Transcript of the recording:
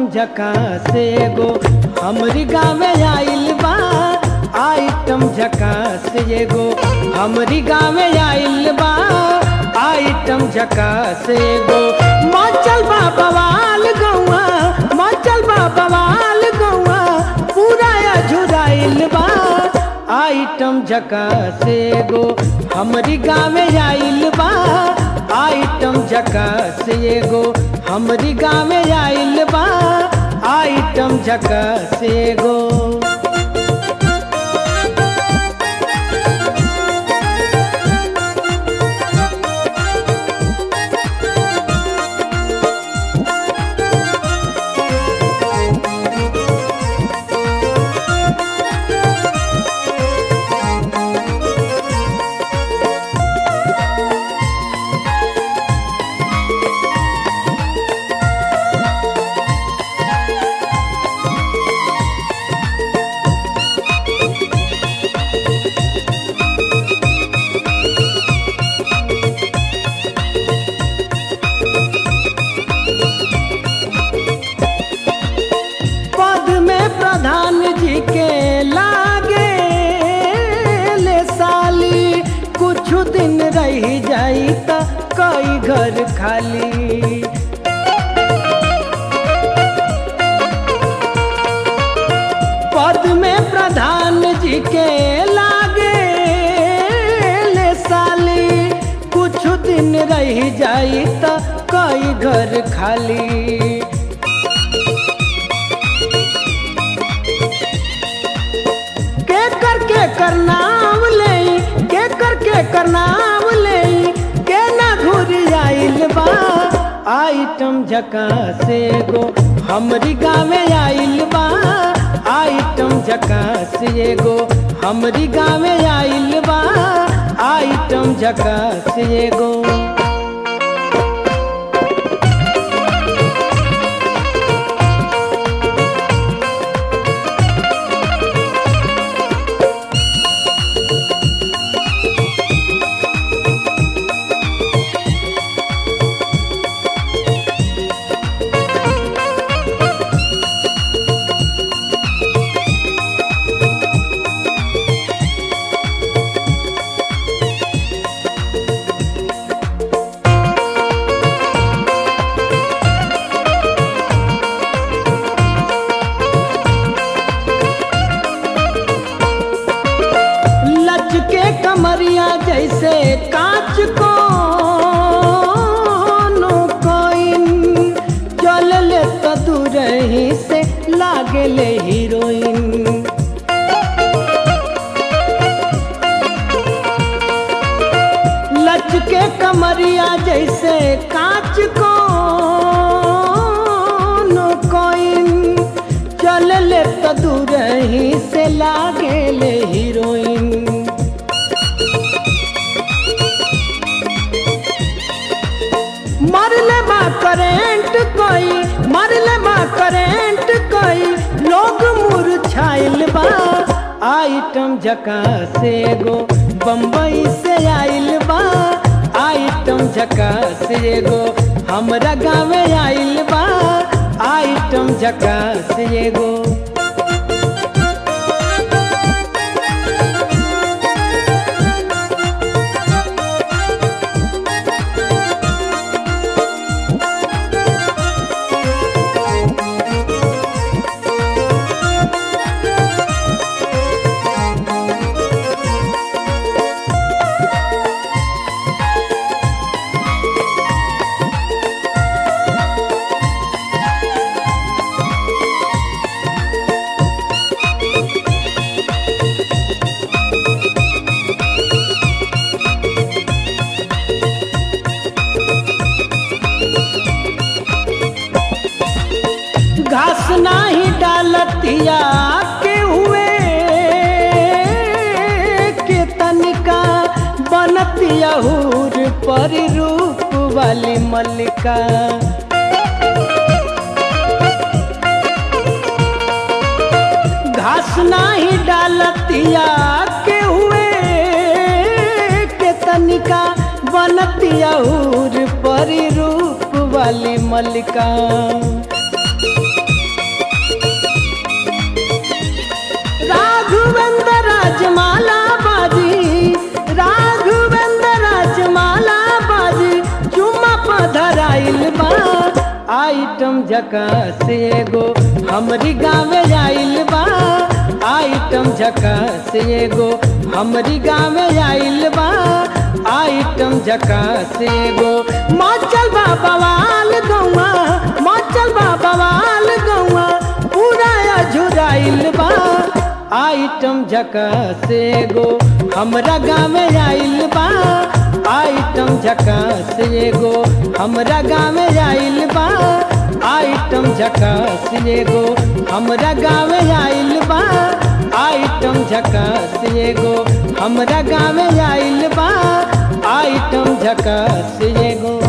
झकास एगो हमरी गाँव आइल बा आइटम झकास एगो हमरी गाँव आइल बा आइटम झकास एगो मचल बा बवाल गौआ मचल बा बवाल गौआ पूरा अझुराइल बा आइटम झकास एगो हमरी गाँव आइल बा आइटम झकास एगो हमरी गाँव आइल बा आइटम झकास एगो पद में प्रधान जी के लागे ले साली कुछ दिन रह जाई त कई घर खाली पद में प्रधान जी के लागे ले साली कुछ दिन रह जाई त कई घर खाली के कर के कर नाम ले के कर के कर नाम ले के ना घुर आइल बा आइटम झकास एगो हमरी गाँव आइल बा आइटम झकास एगो हमरी गाँव आइल बा आइटम झकास एगो लचके कमरिया जैसे कांच को नो कोइन चल ले तो दूर ही से लागे ले हीरोइन लचके कमरिया जैसे कांच को नो कोइन चल ले तो दूर ही से लागे ले हीरोइन मरले बा करेंट कोई मरले बा करेंट कोई लोग मुरझाइल बा आइटम झकास एगो बम्बई से आइल बा आइटम झकास एगो हमरा गाँव आइल बा आइटम झकास एगो घास नाही डालतिया के हुए के तनिका बनतिया हूर पर रूप वाली मल्लिका घास नाही डालतिया के हुए के तनिका बनतिया हूर पर रूप वाली मल्लिका आइटम झकास एगो हमरी गाँवे आइल बा आइटम झकास एगो हमरी गाँवे आइल बा आइटम झकास एगो माचल बा बवाल गौआ माचल बा बवाल गौआ पूरा झुराइल बा आइटम झकास एगो हमरा गाँवे आइल बा आइटम झकास एगो हमरा गाँवे आइल बा आइटम झकास एगो हमरा गाँवे आइल बा आइटम झकास एगो हमरा गाँवे आइल बा आइटम झकास एगो